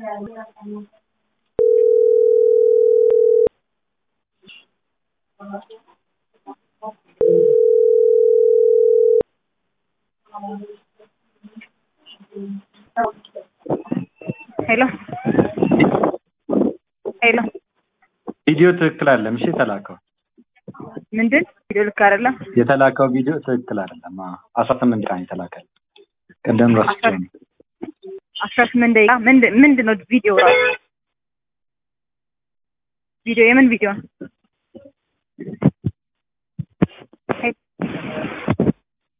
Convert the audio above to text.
ሄሎ ሄሎ ቪዲዮ ትክክል አይደለም። እሺ የተላከው ምንድን ቪዲዮ ልክ አይደለም። የተላከው ቪዲዮ ትክክል አይደለም። አዎ አስራ ስምንት ቀን የተላከል ቅድም ረስቼው ነው። አስራ ስምንት ደቂቃ ምንድን ምንድን ነው ቪዲዮ ራሱ ቪዲዮ የምን ቪዲዮ ነው?